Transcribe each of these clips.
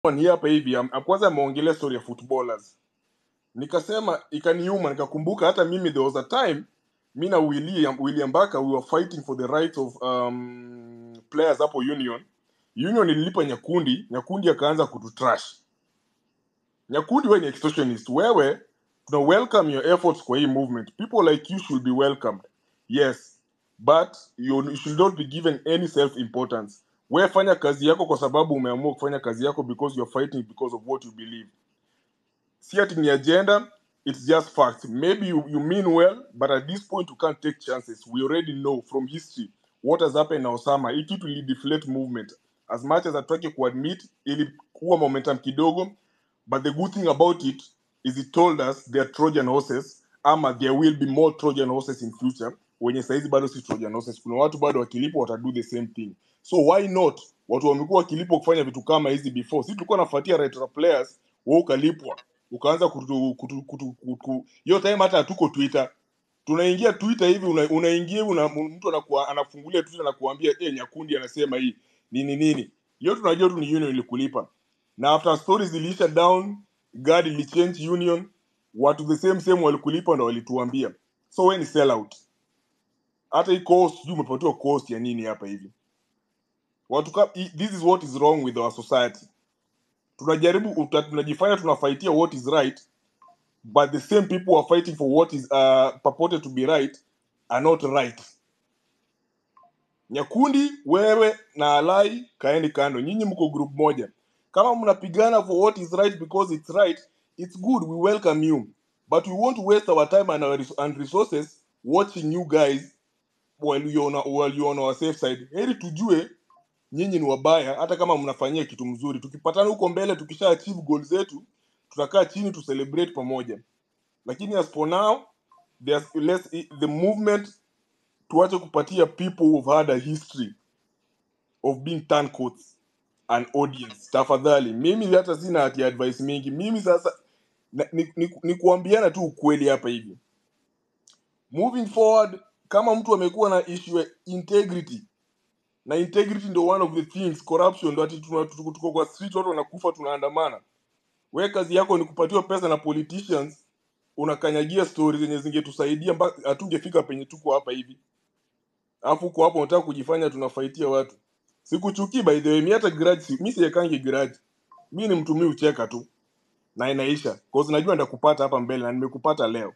ni hapa hivi am- kwanza ameongelea story ya footballers nikasema ikaniuma nikakumbuka hata mimi there was a time mi na william, william baka we were fighting for the rights of um, players hapo union union ililipa nyakundi nyakundi akaanza kututrash nyakundi wewe ni extortionist wewe tuna welcome your efforts kwa hii movement people like you should be welcomed yes but you, you should not be given any self importance wewe fanya kazi yako kwa sababu umeamua kufanya kazi yako because you're fighting because of what you believe si ati ni agenda it's just fact maybe you, you mean well but at this point you can't take chances we already know from history what has happened na osama hii kitu ili deflate movement as much as ataki kuadmit ilikuwa momentum kidogo but the good thing about it is it told us they are trojan horses ama there will be more trojan horses in future wenye saizi bado si trojan horses kuna watu bado wakilipwa watadu the same thing so why not watu wamekuwa wakilipwa kufanya vitu kama hizi before si tulikuwa nafuatia retro players we ukalipwa ukaanza kutu, kutu, kutu, kutu, hiyo time hata hatuko twitter tunaingia twitter hivi una- unaingia una, mtu anakuwa, anafungulia twitter na kuambia eh nyakundi anasema hii nini nini hiyo tunajua tu ni union ilikulipa na after stories ziliisha down gad ilichange union watu the same same walikulipa ndo walituambia so we ni sell out hata hii cost sijui umepatiwa cost ya nini hapa hivi watu ka, i- this is what is wrong with our society tunajaribu uta- tunajifanya tunafaitia what is right but the same people who are fighting for what is uh, purported to be right are not right nyakundi wewe na alai kaeni kando nyinyi mko group moja kama mnapigana for what is right because it's right it's good we welcome you but we won't waste our time and, our res and resources watching you guys while you're on, a- while you're on our safe side heri tujue nyinyi ni wabaya hata kama mnafanyia kitu mzuri tukipatana huko mbele tukisha achieve goal zetu tutakaa chini tu celebrate pamoja lakini as for now there's less, the movement tuache kupatia people who've had a history of being turncoats an audience tafadhali mimi hata sina hati advice mingi mimi sasa na- ni, ni, ni kuambiana tu ukweli hapa hivi moving forward kama mtu amekuwa na issue ya integrity na integrity ndo one of the things corruption ndo ati tuna- tuko tuko kwa street watu wanakufa tunaandamana we kazi yako ni kupatiwa pesa na politicians unakanyagia stori zenye zingetusaidia mpaka hatungefika penye tuko hapa hivi alafu uko hapo unataka kujifanya tunafaitia watu sikuchukii by the way mi hata grudge si- mi siekangi grudge mi ni mtu mi ucheka tu na inaisha cause najua ndakupata hapa mbele na nimekupata leo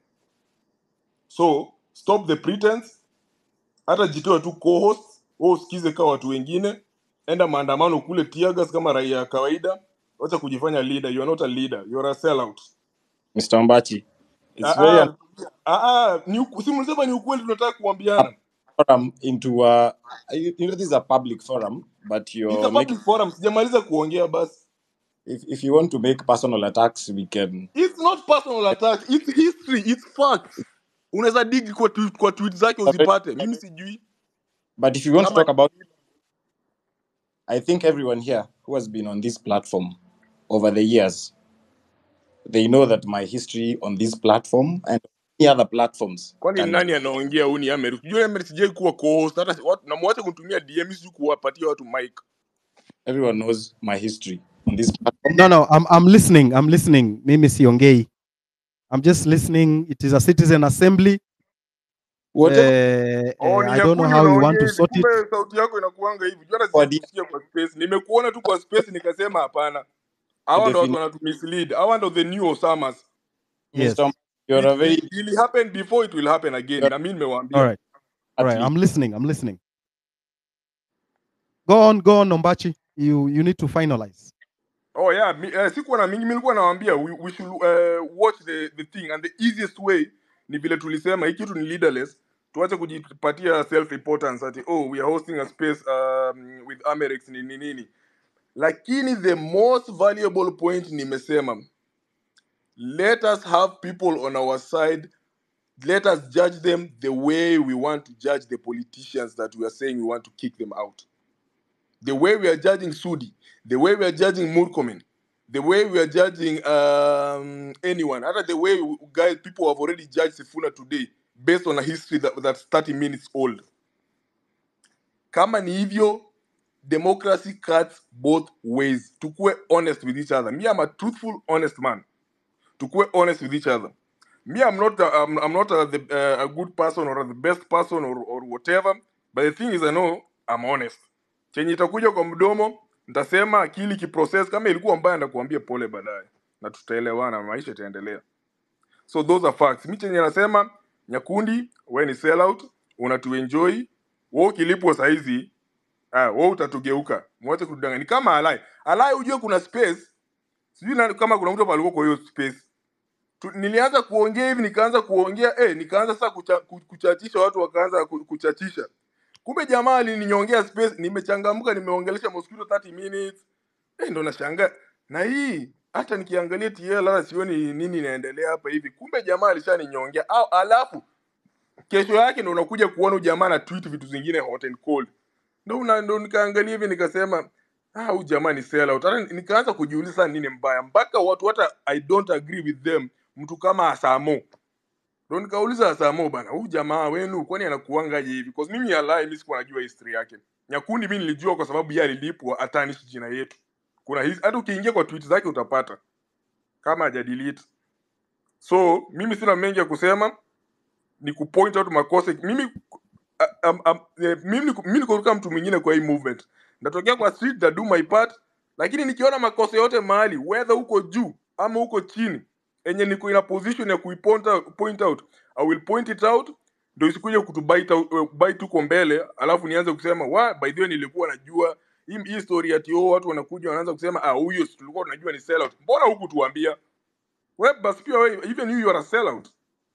so stop the pretense hata jitoe tu co-host wewe usikize kama watu wengine enda maandamano kule tiagas kama raia ya kawaida wacha kujifanya leader you are not a leader you are a sellout Mr. Mbachi, it's ah very ah ah ah ni uku- si mlisema ni ukweli tunataka kuambiana forum into uh, you you know this is a public forum, but it's a you're making public forum sijamaliza kuongea basi if, if you want to make personal attacks, we can. it's not personal attack it's history it's facts unaweza dig kwa tweet, kwa tweet zake uzipate mimi sijui But if you want to kama talk about, I think everyone here who has been on this platform over the years, they know that my history on this platform and any other platforms kwani can. nani anaongea huu ni Amery sijui Amery sijai kuwa co-host hata watu namwacha kunitumia DM sijui kuwapatia watu mic Everyone knows my history on this platform. No, no, I'm, I'm listening. I'm listening. Mimi siongei. I'm just listening. It is a citizen assembly. Whatever Uh, Oh, uh, ni I don't know nyakundi how you want unaongea to hivi, sort it. kumbe sauti yako inakuanga hivi. Jana for sijakusikia kwa space, nimekuona tu kwa space nikasema hapana. the Hawa ndo watu definition, wanatumislead. Hawa ndo the new Osamas. Yes. Mr. You're It, a very it, it happen before it will happen again. you're Na mimi All nimewaambia. right. All right. athlete. I'm listening. I'm listening. Go on. Go on, Nombachi. You you need to finalize. Oh yeah, mi, eh, sikuwa na mingi, mi nilikuwa nawaambia we, we should uh, watch the, the thing and the easiest way ni vile tulisema hii kitu ni leaderless. Tuache kujipatia self importance ati oh we are hosting a space um, with Amerix nini nini. Lakini the most valuable point nimesema let us have people on our side let us judge them the way we want to judge the politicians that we are saying we want to kick them out the way we are judging sudi the way we are judging murkomen the way we are judging um, anyone other the way we- guys people have already judged sifuna today based on a history that, that's 30 minutes old kama ni hivyo democracy cuts both ways tukue honest with each other me i'm a truthful honest man tukue honest with each other me i'm not a, I'm, I'm not a, the, uh, a good person or the best person or, or whatever but the thing is i know i'm honest chenye itakuja kwa mdomo nitasema akili kiprocess kama ilikuwa mbaya ndakuambia pole baadaye na tutaelewana maisha itaendelea so those are facts mi chenye nasema nyakundi we ni sellout unatuenjoy we ukilipwa saizi ah, we utatugeuka mwache kutudanganya ni kama alai alai ujue kuna space sijui nani- kama kuna mtu hapa alikuwa kwa hiyo space tu, nilianza kuongea hivi nikaanza kuongea eh, nikaanza sasa kucha, ku- kuchachisha watu wakaanza ku- kuchachisha kumbe jamaa alininyongea space nimechangamka nimeongelesha mosquito 30 minutes eh, ndo nashangaa na hii hata nikiangalia TL hata sioni nini inaendelea hapa hivi kumbe jamaa alishaninyongea au alafu kesho yake ndo unakuja kuona huyu jamaa na tweet vitu zingine hot and cold ndo una- ndo nikaangalia hivi nikasema ah huyu jamaa ni sellout hata nikaanza kujiuliza sana nini mbaya mpaka watu hata i don't agree with them mtu kama Asamo ndo nikauliza Asamo bana huyu jamaa wenu kwani anakuangaje hivi because mimi alai mimi sikuwa najua history yake nyakundi mimi nilijua kwa sababu yeye alilipwa atanishi jina yetu kuna hizi hata ukiingia kwa tweet zake utapata kama hajadelete so mimi sina mengi ya kusema ni kupoint out makosa mimi a- am- am- eh, mimi niko- mimi niko kama mtu mwingine kwa hii movement natokea kwa street na do my part lakini nikiona makosa yote mahali whether huko juu ama huko chini enye niko ina position ya kuipoint out, point out i will point it out ndio isikuje kutubite out- eh, bite huko mbele alafu nianze kusema wa by the way nilikuwa najua hii hii story ati oh watu wanakuja wanaanza kusema ah huyo si tulikuwa tunajua ni sellout mbona huku tuambia wewe basi pia wewe even you, you are a sellout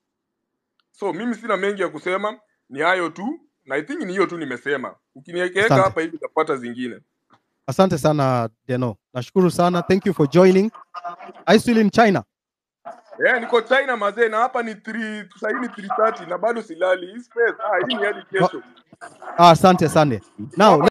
so mimi sina mengi ya kusema ni hayo tu na i think ni hiyo tu nimesema ukiniwekeweka Asante. hapa hivi utapata zingine Asante sana Deno. Nashukuru sana. Thank you for joining. Are you still in China? eh niko china mazee na hapa ni 3 sahii ni 330 na bado silali hii space ah hii ni hadi kesho Ah, asante, asante. Now,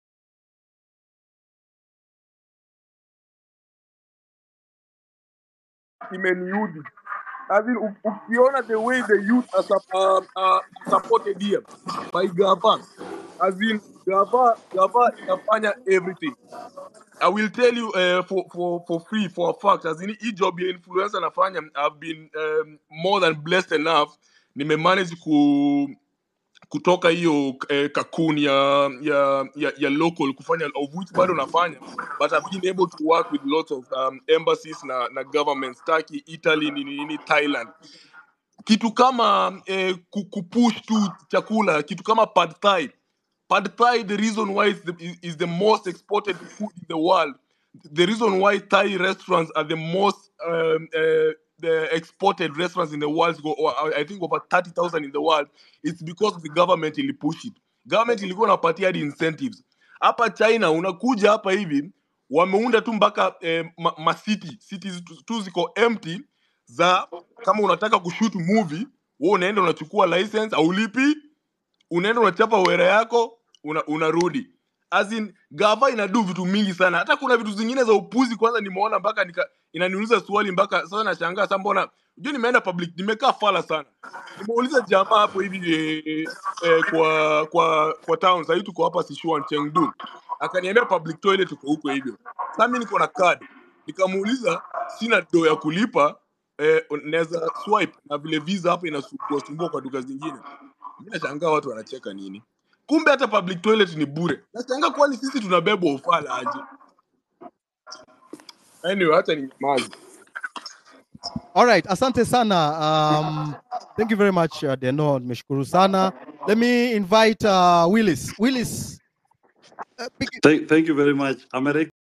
imeniudhi As in, u- ukiona the way the youth are, sup- uh, uh, supported here by gava as in gava gava inafanya everything I will tell you uh, for, for, for free for a fact as in hii job ya influencer nafanya I've been um, more than blessed enough nimemanage ku kutoka hiyo eh, cocoon ya, ya ya ya local kufanya of which bado nafanya but I've been able to work with lots of um, embassies na, na governments Turkey, Italy, nini, nini, Thailand kitu kama eh, ku- kupush tu chakula kitu kama pad thai pad thai the reason why it's the, is is the most exported food in the world the reason why thai restaurants are the most um, uh, the exported restaurants in the world go or I I think over 30,000 in the world it's because the government ili push it government ilikuwa inapatia hadi incentives hapa china unakuja hapa hivi wameunda tu mpaka eh, ma, ma city cities tu tu ziko empty za kama unataka kushoot movie wewe unaenda unachukua license aulipi unaenda unachapa wera yako una, unarudi as in gava inadu vitu mingi sana hata kuna vitu zingine za upuzi kwanza nimeona mpaka nika inaniuliza swali mpaka sasa nashangaa sasa mbona unajua nimeenda public nimekaa fala sana nimeuliza jamaa hapo hivi eh, eh, kwa kwa kwa town sahii tuko hapa Sichuan Chengdu akaniambia public toilet tuko huko hivyo sasa mimi niko na card nikamuuliza sina do ya kulipa eh, naweza swipe na vile visa hapa inasumbua sumbua kwa duka zingine mi nashangaa watu wanacheka nini kumbe hata public toilet ni bure nashangaa kwani sisi tunabebwa ufala aje anyway hata ni nyamazi all right, asante sana. Um, thank you very much uh, Deno, nimeshukuru sana. Let me invite uh, Willis. Willis, uh, big- Thank, thank you very much. America